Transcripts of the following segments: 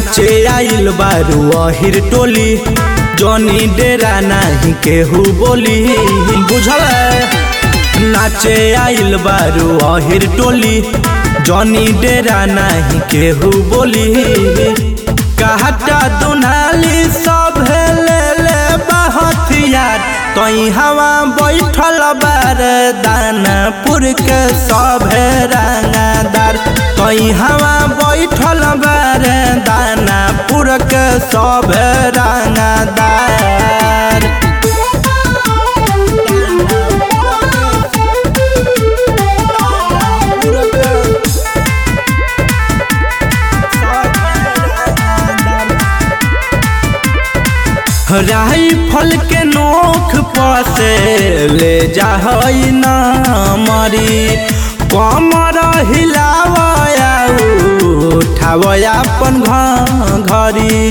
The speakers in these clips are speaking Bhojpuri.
नाचे आइल बारू अहिर टोली जनी डेरा नाही केहू बोली बुझल नाचे आइल बारू अहिर टोली जनी डेरा नाही केहू बोली कहता दुनाली सब ले ले बहथियार तई हवा बैठल बार दानापुर के सब रंगादार तई हवा बैठल बार दानापुर के सब रंगादार राइफल के नोख पसे ले जाहई ना मरी कमर हिलावया उठावया अपन घरी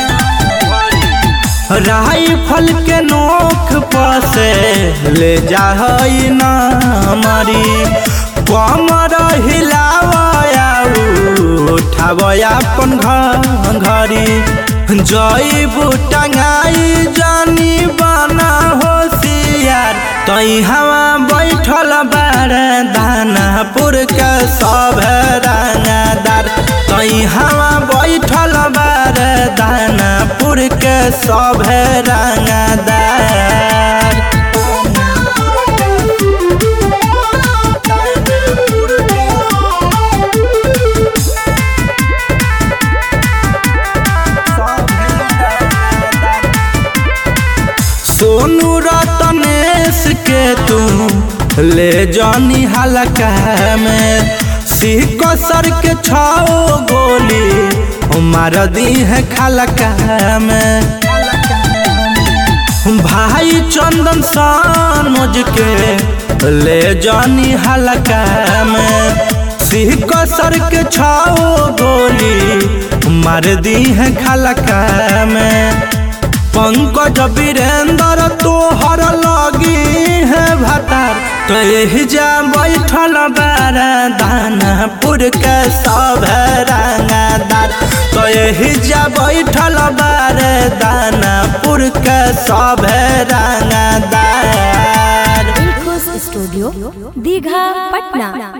राइफल के नोख पसे ले जाहई ना मरी कमर हिलावया उठावया अपन घरी जईबू टंगाई जानी बना होशियार तई हवा बैठल बार दानापुर के सब रंगादार तई हवा बैठल बार दानापुर के सब रंगादार सोनू रतनेश के तू ले जानी हलका में सिक सर के छाओ गोली मार दी है खलका में भाई चंदन सानोज के ले जानी हलका में सिक सर के छाओ गोली मार दी है खलका में पंकज वीरेंद्र तोहर लगी है भतार तो यही जा बैठल बार दानापुर के सब रंगादार तो यही जा बैठल बार दानापुर के सब रंगादार स्टूडियो दीघा पटना